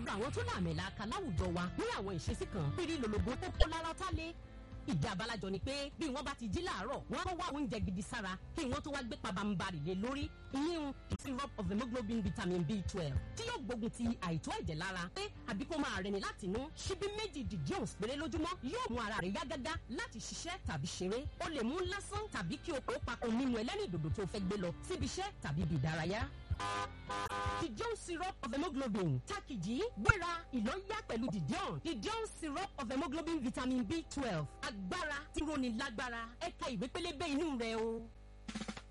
ọ̀dọ̀ àwọn tó láàmìlàaka láwùjọ wa ní àwọn ìṣesí kan pírí lòlòbó tó kó lára tá lé ìdí abalajọ ni pé bí wọ́n bá ti jí láàárọ̀ wọ́n á wá oúnjẹ gidi sára kí wọ́n tó wá gbé pabambarì lé lórí ìyíhun syrup of hemoglobin vitamin b twelve tí yóò gbógun ti àìtó ẹ̀jẹ̀ lára pé àbí kó máa rẹni láti inú ṣíbí méjì di jones péré lójúmọ́ yóò mú ara rẹ̀ yá gágá láti ṣiṣẹ́ tàbí ṣeré o lè mú lásán tàbí kí o kó papọ̀ nínú ẹlẹ́rìndòdò tó fẹ́ gbé lọ síbi iṣẹ́ tàbí ibi ìdárayá. Didion syrup of hemoglobin takiji gbéra ìlọ́yà pẹ̀lú Didion Didion syrup of hemoglobin vitamin B twelve agbára tí roni lágbára ẹ̀ka ìwé pélébé inú rẹ̀ o.